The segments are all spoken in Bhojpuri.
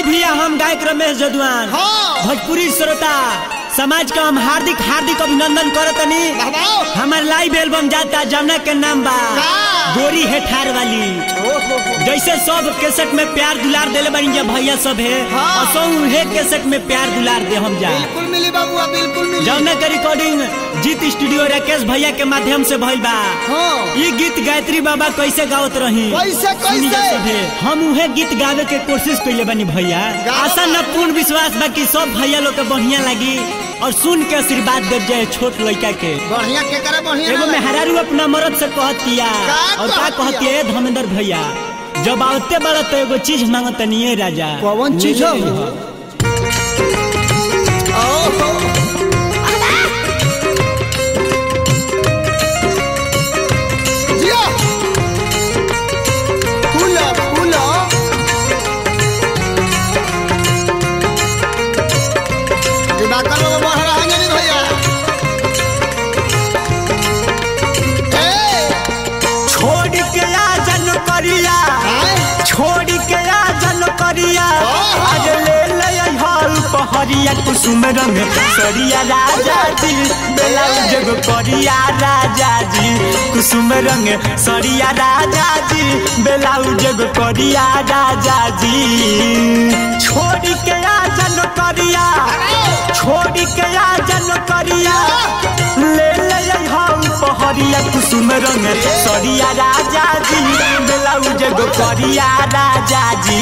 भैया हम गायक रमेश जदवान हाँ। भोजपुरी श्रोता समाज का हम हार्दिक हार्दिक अभिनंदन करतनी बाबा हमार लाइव एल्बम जाता जमुना के नाम बा का? गोरी है ठार वाली जैसे सब केसेट में प्यार दुलार देले बनी जा भैया सब है हाँ। असो उहे केसेट में प्यार दुलार दे हम जा बिल्कुल मिली बाबुआ बिल्कुल मिली जमुना के रिकॉर्डिंग जीत स्टूडियो राकेश भैया के माध्यम से भइल बा हाँ ये गीत गायत्री बाबा कैसे गावत रही कैसे, सुनी जा कैसे? सभे। हम उहे गीत गावे के कोशिश कैले बनी भैया गावा आशा न बा। पूर्ण विश्वास बा कि सब भैया लोग के बढ़िया लगी और सुन के आशीर्वाद दे जाए छोट लड़का के बढ़िया के करे बढ़िया एगो ना लगे। मेहरारू अपना मरद से कहतिया का और का कहतिया? कहतिया ए धर्मेंद्र भैया जब आवते बड़ा तो एगो चीज मांगत नहीं राजा कौन चीज ले हो? ले हो। ओहो जिया फूला फूला दिवाकर लोग बढ़ रहा है नहीं भैया ए छोड़ के आ जन करिया आए छोड़ के आ जन करिया ओहो। आज ले ले हल पहरिया कुसुम रंग सरिया राजा जी बेलाउज जग करिया राजा जी कुसुम रंग सरिया राजा जी बेलाउज जग करिया राजा जी छोड़ के आ जन करिया छोड़ के आ जन करिया ले ले हल पहरिया कुसुम रंग सरिया राजा जी बेलाउज जग करिया राजा जी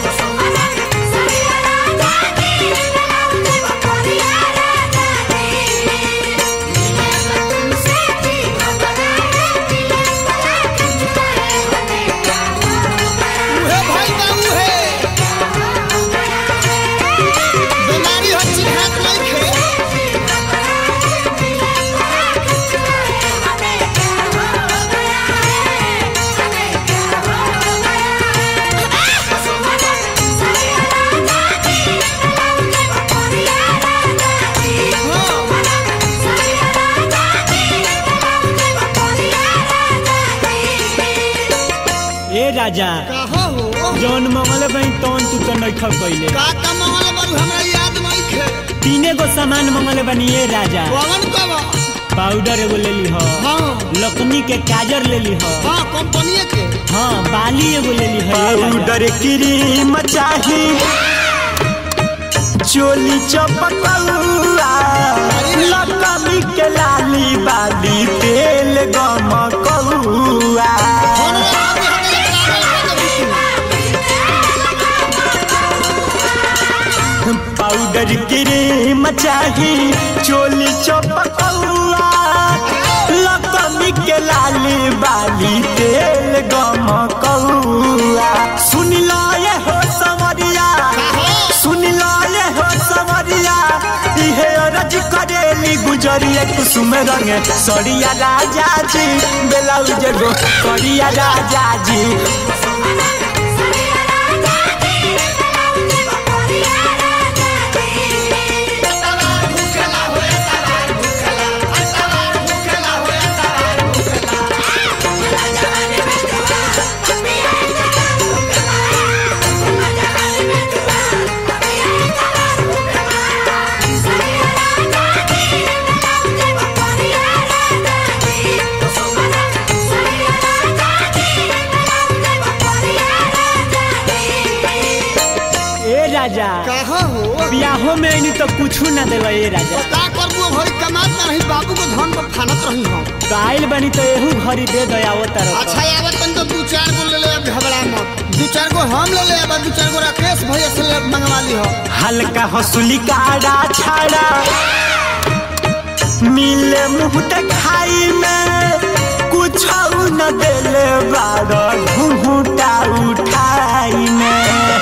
उहे भाई बाबू है बीमारी हो चिन्हात नइखे ए राजा कहाँ हो जौन मंगल बनी तौन तू तो नइख कइले का का मंगल बारू हमरा याद नइखे तीने गो सामान मंगल बनी ए राजा कौन कब पाउडर एगो ले ली हो हाँ लकनी के काजर ले ली हो हाँ कंपनी के हाँ बाली एगो ले ली हो पाउडर क्रीम चाही चोली चपकौआ लकमी के लाली बाली तेल गमकौआ फोन लगा के हमरा पाउडर क्रीम चाही चोली चपकौआ लकमी के लाली बाली तेल गमकौआ सुन लो ये हो समरिया सुन लो ये हो समरिया इहे अरज करेली गुजरिया कुसुम रंग सरिया राजा जी बेलाउज गो करिया राजा जी ए राजा कहाँ हो बियाहो में नहीं तो कुछ ना देवा ए राजा का करबू भई कमात ना रही बाबू को धन पर फानत रही हम तो आइल बनी तो एहू घरी दे दयावो तरफ अच्छा आवत तन तो दू चार गो ले ले अब घबरा मत दू चार गो हम ले ले अब दू चार गो राकेश भैया से ले मंगवा ली हो हल्का हंसुली काड़ा छाड़ा मिले मुंह खाई में कुछ न देले बार घूंघूटा उठाई में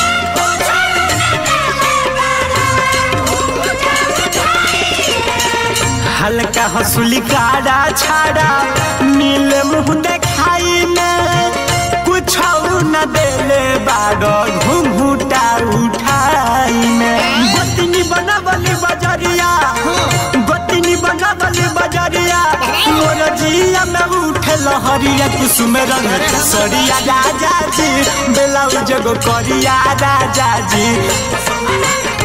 हल्का हंसुली काड़ा छाड़ा मिले मुंह देखाई में कुछ न देले बार घूंघूटा उठाई में गोतनी बनावली बजरिया गोतनी बनावली बजरिया मोर जिया में उठे लहरिया कुसुम रंग सरिया राजा जी ब्लाउज गो करिया राजा जी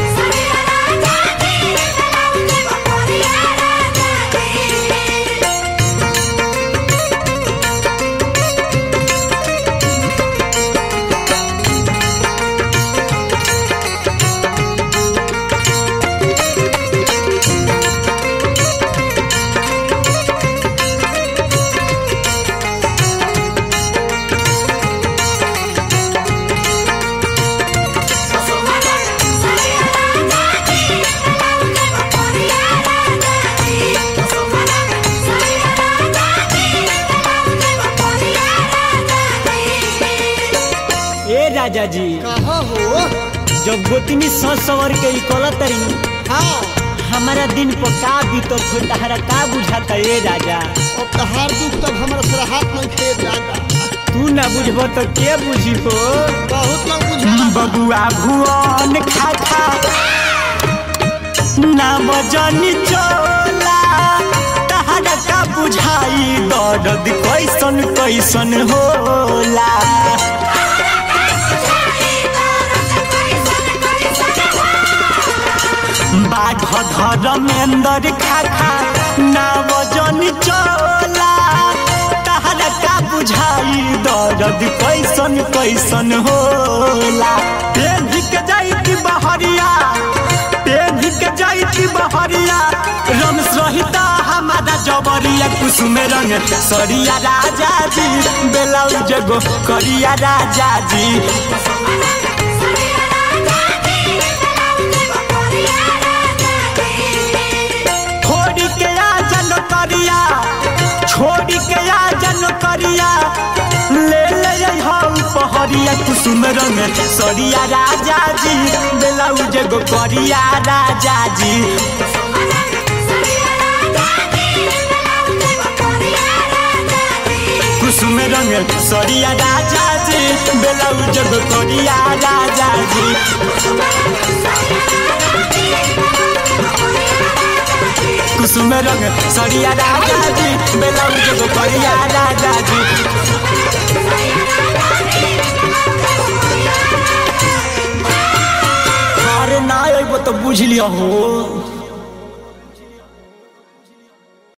ए राजा जी कहा हो जब गोतनी सौ सवर के इकोला तरी हाँ हमारा दिन पर का बीतो छोटा का बुझाता ए राजा अब तहार दुख तब हमारा सर हाथ में खेत जाता तू ना बुझबो तो के बुझी हो बहुत लोग बुझा बबुआ भुवन खाखा ना बजनी चोला तहरा का बुझाई दर्द कैसन कैसन होला बाघ धर्मेंद्र खाखा ना बजनी चोला तहरा का बुझाई दर्द कैसन कैसन होला पेढ़ी के जाइती बहरिया पेढ़ी के जाइती बहरिया रम सहिता हमारा जबरिया कुसुम रंग सरिया राजा जी ब्लाउज गो करिया राजा जी छोड़ी के आ जन करिया छोड़ी के आ जन करिया ले ले हम पहरिया कुसुम रंग सरिया राजा जी ब्लाउज गो करिया राजा जी कुसुम रंग सरिया राजा जी ब्लाउज गो करिया राजा जी कुसुम रंग सरिया राजा जी ब्लाउज गो करिया राजा जी अरे ना अइबो तो बुझ लिया हो